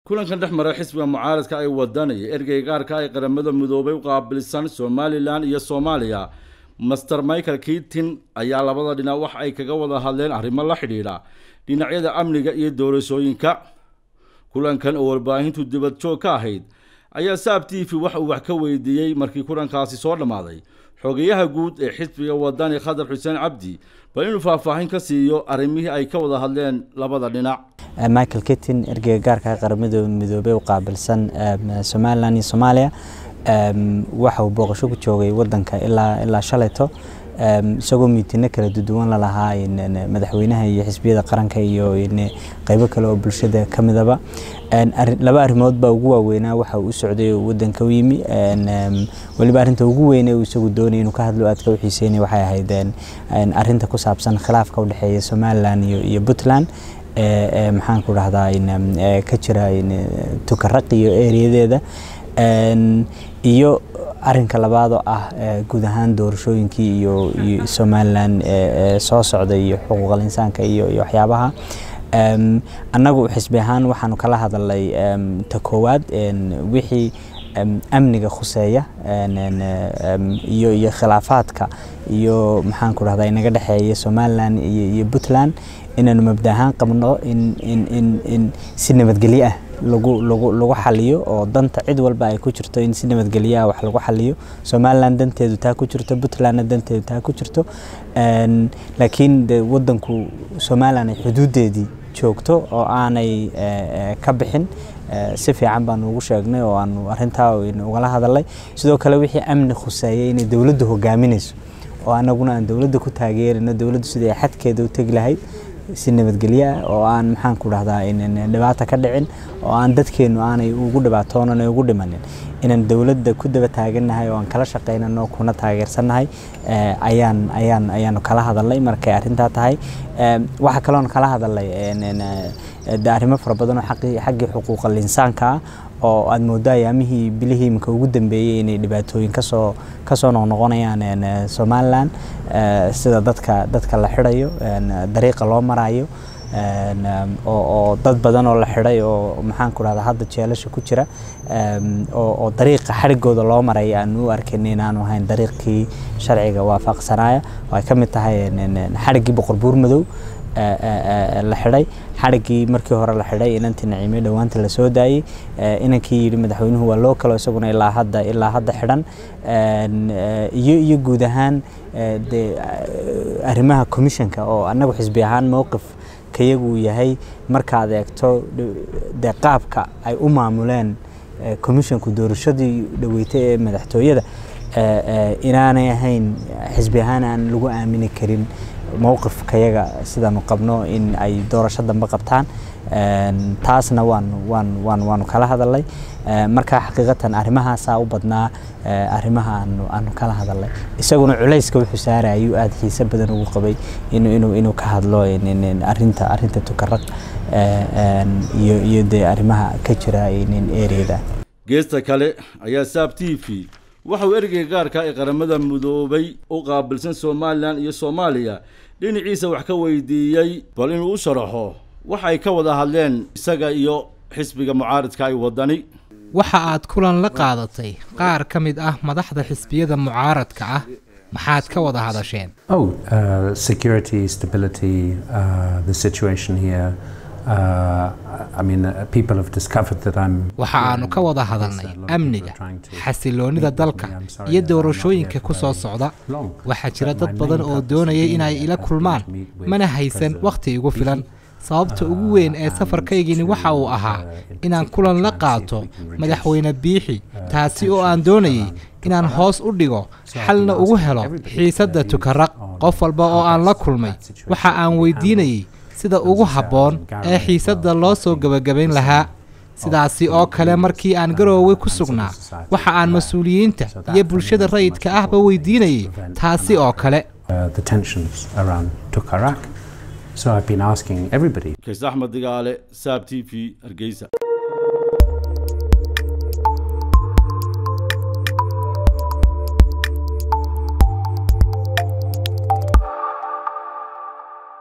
kulankan dhex mara xisbiga mucaaradka ay wadanaya ergeyga gaarka ay qaramada midoobay u qaabilsan somalilan iyo soomaaliya master michael kiitin ayaa labada dhinac wax ay kaga wada hadleen arrimo la xidhiidha dhinacyada amniga iyo doorashooyinka kulankan oo warbaahintu dibad joog ka ahayd ayaa saab t v wax uu wax ka weydiiyey markii kulankaasi soo dhammaaday xogeyaha guud ee xisbiga wadani khadar xuseen cabdi bal inuu faahfaahin ka siiyo arrimihii ay ka wada hadleen labada dhinac michael kitin ergeyga gaarka qaramada midoobey u qaabilsan somalilan iyo soomaaliya waxa uu booqasho ku joogay wadanka ilaa ilaa shalayto isagoo miitino kala duwan lalahaa madaxweynaha iyo xisbiyada qaranka iyo qeybo kale oo bulshada ka midaba laba arrimood baa ugu waaweynaa waxa uu u socday oo wadanka u yimi weliba arrinta ugu weyne uu isagu doonay inuu ka hadlo aadka u xiiseynay waxay ahayd arrinta ku saabsan khilaafka u dhexeeya somalilan iyo puntland maxaan ku dhahdaa ka jira tukaraq iyo ereyadeeda iyo arinka labaad oo ah guud ahaan doorashooyinkii iyo somalilan soo socday iyo xuquuqal insaanka iyo waxyaabaha annagu xisbi ahaan waxaanu kala hadalnay ta koowaad wixii amniga khuseeya iyo iyo khilaafaadka iyo maxaan ku dhahdaa inaga dhexeeya somalilan iyo puntland inaanu mabda ahaan qabno in in in in si nabadgelyo ah lagu lagu lagu xaliyo oo danta cid walba ay ku jirto in si nabadgelyo ah wax lagu xaliyo somaliland danteedu taa ku jirto puntlandna danteedu taa ku jirto laakiin de wadanku somaliland ay xuduudeedii joogto oo aanay ka bixin si fiican baanu ugu sheegnay oo aanu arintaa ugala hadalnay sidoo kale wixii amni khuseeyay inay dowladdu hogaaminayso oo anaguna aan dowladda ku taageerino dowladdu sidai xadkeeda u tegi lahayd si nabadgelyo ah oo aan maxaan ku dhahdaa dhibaata ka dhicin oo aan dadkeenu aanay ugu dhibaatoonan ugu dhimanin inaan dowladda ku daba taagannahay oo aan kala shaqaynano kuna taageersannahay ayaan ayaan ayaanu kala hadalnay markay arrintaa tahay waxaa kaloon kala hadalnay arrimo fara badan oo xaggii xuquuqal insaanka ah oo aada moodo ayaamihii bilihii iminka ugu dambeeyey inay dhibaatooyin kasoo kasoo noqnoqonayaan somalilan sida dadka dadka la xidhayo dariiqa loo marayo oo dad badan oo la xidhay oo maxaan ku dhahdaa hadda jeelasha ku jira oo dariiqa xadhigooda loo maray aan u arkin inaanu ahayn dariiqkii sharciga waafaqsanaya oo ay ka mid tahay xadhiggii boqor buur madow la xidhay xadhiggii markii hore la xidhay inantii naciime dhowaanta la soo daayey inankii yidhi madaxweynuhu waa loo kalo isaguna ilaa hadda ilaa hadda xidhan iyo iyo guud ahaan de arrimaha commissionka oo annagu xisbi ahaan mowqif kayagu uu yahay markaad eegto de qaabka ay u maamuleen commissionku doorashadii dhaweytay ee madaxtooyada inaanay ahayn xisbi ahaan aan lagu aamini karin mowqifkayaga sidaanu qabno in ay doorasho dambe qabtaan taasna waanu waan waan waanu kala hadalnay marka xaqiiqatan arrimahaasaa u badnaa arrimaha aanu aanu kala hadalnay isaguna culayska wuxuu saarayuu aada xiise badan ugu qabay inuu inuu inuu ka hadlo arrinta arrinta tukaraq iyo iyo dee arrimaha ka jira ereyada geesta kale ayaa saab t v waxa uu ergeyga gaarka ee qaramada midoobay u qaabilsan somalilan iyo soomaaliya dhinaciisa wax ka weydiiyey bal inuu u sharaxo waxa ay ka wada hadleen isaga iyo xisbiga mucaaradka ay wadani waxa aad kulan la qaadatay qaar ka mid ah madaxda xisbiyada mucaaradka ah maxaad ka wada hadasheen oh uh, security stability uh, the situation here waxa aanu ka wada hadalnay amniga xasiloonnida dalka iyo doorashooyinka ku soo socda waxaa jira dad badan oo doonayay inay ila kulmaan mana haysan wakhti igu filan sababta ugu weyn ee safarkaygini waxa uu ahaa inaan kulan la qaato madaxweyne biixi taasi oo aan doonayay inaan hoos u dhigo xalna ugu helo xiisadda tukaraq qof walba oo aan la kulmay waxa aan weydiinayay sida ugu habboon ee xiisadda loo soo gebagabayn lahaa sidaasi oo kale markii aan garoowe ku sugnaa waxa aan mas-uuliyiinta iyo bulshada rayidka ahba weydiinayay taasi oo kale kays axmed digaale saab t v hargeysa